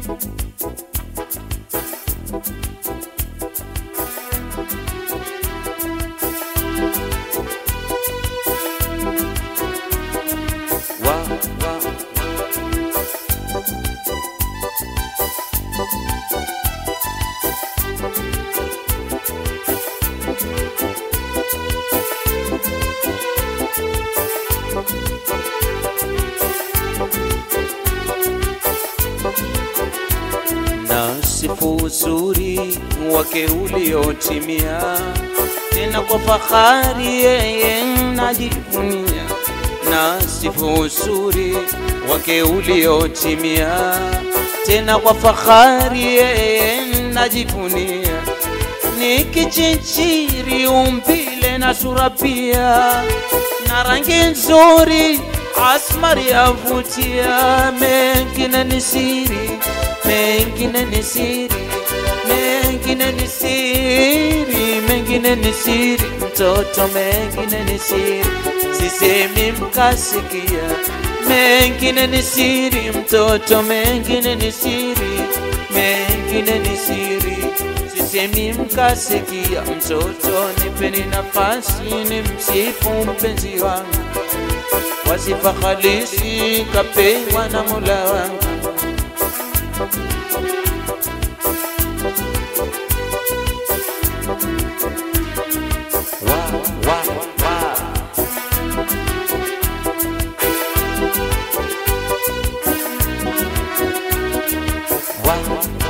wa, wa. na sifu uzuri wake uliotimia, tena kwa fahari yeye najivunia. Na sifu uzuri wake uliotimia, tena kwa fahari yeye najivunia. Ni kichinchiri umbile na sura pia, na rangi nzuri asmari yavutia, mengine ni siri mengine ni siri, mengine ni siri, mengine ni siri, mtoto, mengine ni siri, sisemi mkasikia. Mengine ni siri, mtoto, mengine ni siri, mengine ni siri, sisemi mkasikia. Mtoto, nipeni nafasi ni msifu mpenzi wangu, wasifa halisi kapewa na Mola wangu. Wa, wa, wa. Wa.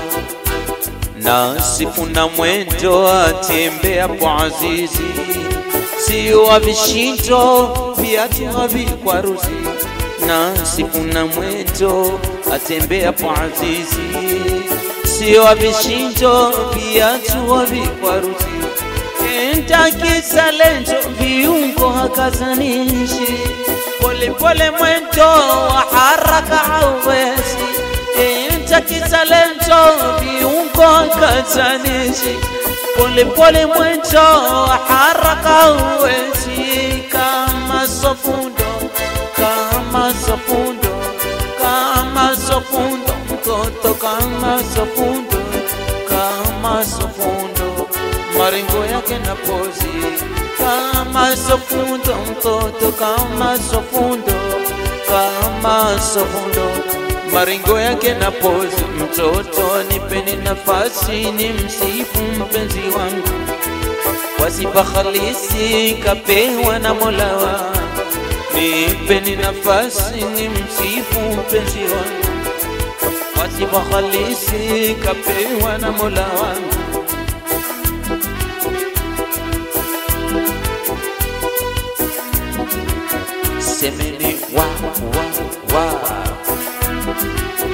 Na sifu na mwendo atembea kwa azizi, sio wa vishindo viatu havikwaruzi. Na sifu na mwendo atembea kwa azizi, sio wa vishindo viatu havikwaruzi enta kisalento viungo hakazanishi polepole mwendo wa haraka hauwezi enta kisalento viungo hakazanishi polepole mwendo wa haraka hauwezi kama sofundo kama sofundo kama sofundo mtoto kama sofundo kama sofundo maringo yake na pozi kama sofundo mtoto kama sofundo kama sofundo maringo yake na pozi mtoto nipeni nafasi ni msifu mpenzi wangu kwa sifa halisi kapewa na Mola wangu nipeni nafasi ni msifu mpenzi wangu kwa sifa halisi kapewa na Mola wangu semeni wa wa wa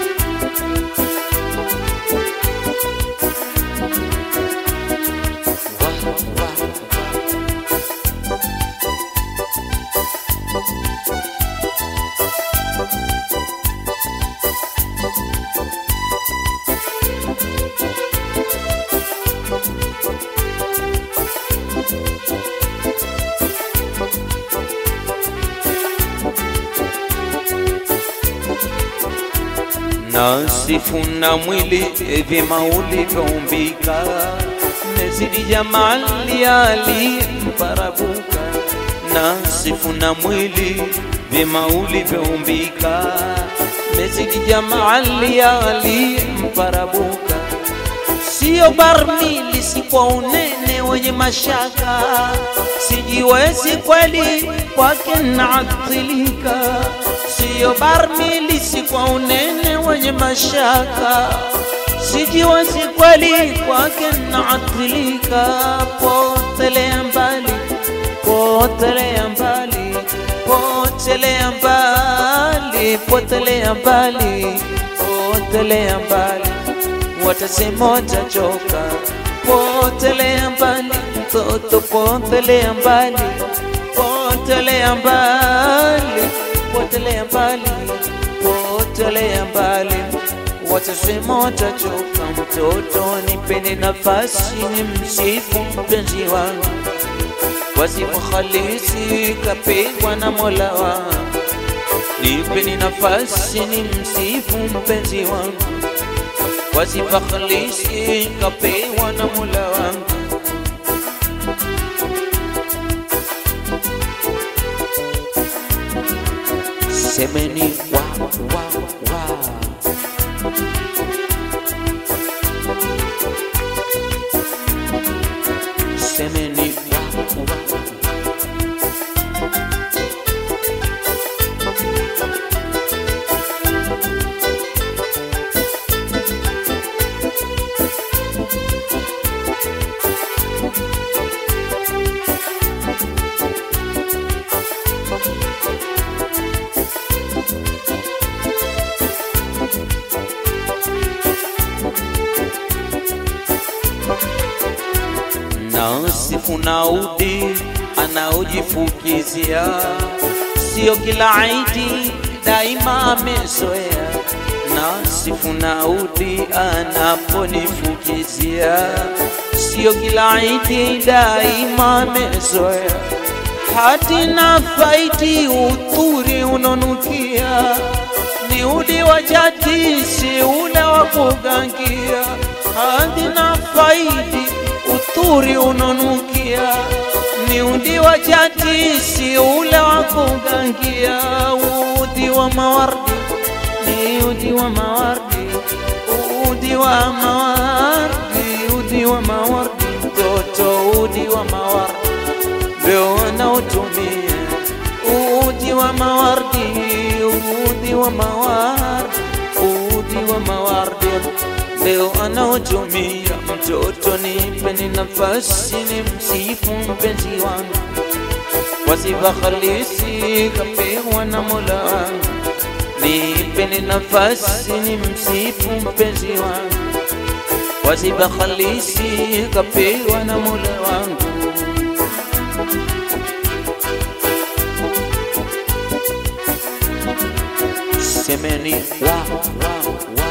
wa wa na sifu na mwili vyema ulivyoumbika, mezidi jamali aliyemparabuka. Na sifu na mwili vyema ulivyoumbika, mezidi jamali aliyemparabuka. Sio barmili, si kwa unene wenye mashaka, sijiwezi kweli kwake naathilika siyo barmili, si kwa unene wenye mashaka, sijiwezi kweli kwake naathilika. Potelea mbali, potelea mbali, potelea mbali, potelea mbali, potelea mbali, watasema watachoka. Potelea mbali, mtoto, potelea mbali, potelea mbali potelea mbali, potelea mbali, watasema watachoka. Mtoto, nipeni nafasi ni msifu mpenzi wangu, kwa sifa halisi kapigwa na Mola wangu. Nipeni nafasi ni msifu mpenzi wangu, kwa sifa khalisi kapewa na Mola wangu. Semeni wa wa wa Semeni wa wa nasifu naudi anaojifukizia, sio kila aidi daima amezoea. Nasifu naudi anaponifukizia, sio kila aidi daima amezoea. Hati na faiti udhuri unonukia, ni udi wa jati, si ule wa kugangia. Hati na faiti udhuri unonukia, ni udi wa jati, si ule wa kugangia. Udi wa mawardi ni udi wa mawardi, udi wa mawardi, udi wa mawardi, mtoto udi wa mawardi ndio wanaotumia udi wa mawardi, udi wa mawardi, udi wa mawardi ndio anaotumia. Mtoto nipeni nafasi ni msifu mpenzi wangu kwa sifa halisi kapewa na Mola wangu. Nipeni nafasi ni msifu mpenzi wangu kwa sifa halisi kapewa na Mola wangu. Semeni wa wa wa